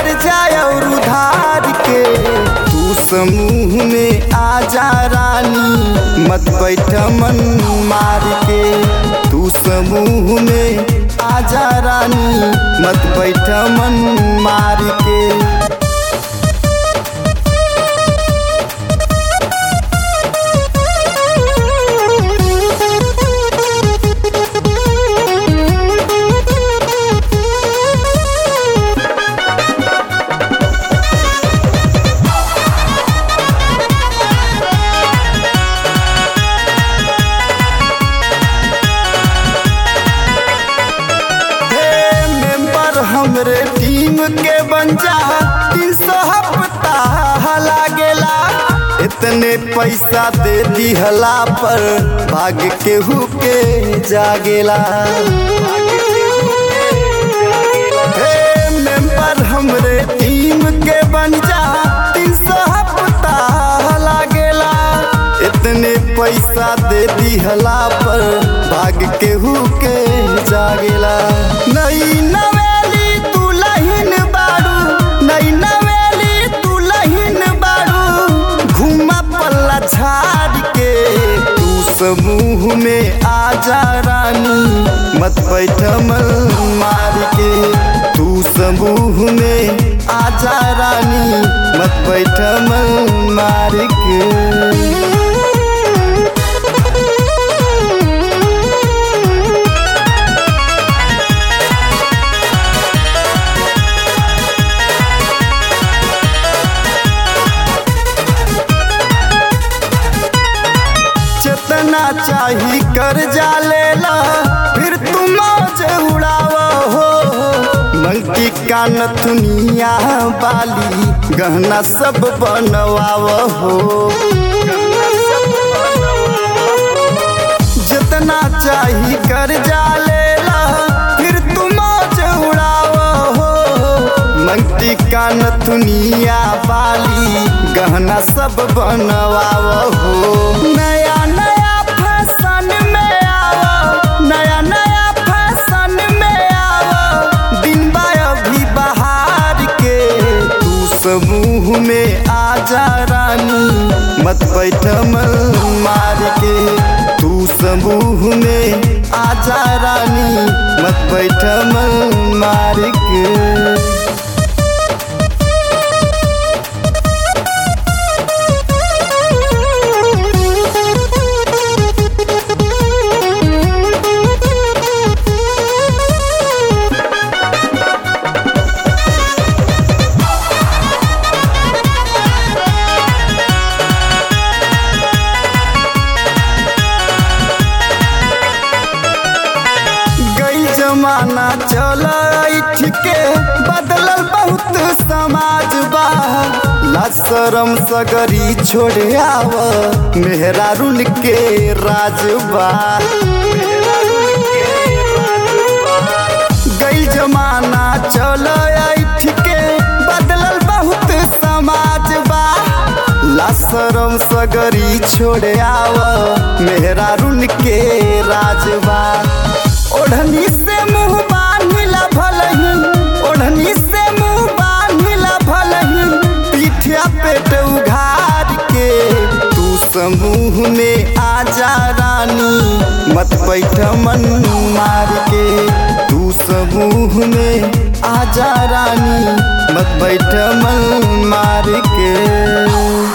कर्जा और उधार के तू समूह में आजा रानी मत बैठ मन मार के तू समूह में आजा रानी मत बैठ मन मार के हे मेंबर हमरे टीम के बन जा तीन सौ हफ्ता लागेला इतने पैसा दे दिहला पर भाग केहू के जागेला हे मेंबर हमरे टीम के बन जा तीन सौ हफ्ता लागेला इतने पैसा दे दिहला पर भाग केहू के जागेला नई नवेली तू लहिन बाड़ू नई नवेली तू लहिन बाड़ू घुमा पल्ला झाड़ के तू समूह में आजा रानी मत बैठ मल मार के तू समूह में आजा रानी मत बैठ मल मार के जितना चाही कर्जा लेला फिर तुम मौज उड़ाव हो मंकी कान दुनिया बाली गहना सब बनवाव हो जितना चाही कर्जा लेला फिर तुम मौज उड़ाव हो मंकी कान दुनिया बाली गहना सब बनवाव हो नया नया फैशन में आओ नया नया फैशन में आओ दिन बा अभी बहार के तू समूह में आजा रानी मत बैठ मल मार के तू समूह में आजा रानी मत बैठ मल मार के गई जमाना चल के बदलल बहुत समाज बा लाज शरम सगरी छोड़े आव मेहरारुन के राजबा गई जमाना चल के बदलल बहुत समाज बा लाशरम सगरी छोड़े आव मेहरारुन के राजबा ओढ़नी से मुंह बांधिला भलही ओढ़नी से मुंह बांधिला भलही पीठिया पेट उघार के तू समूह में आजा रानी मत बैठ मन मार के तू समूह में आजा रानी मत बैठ मन मार के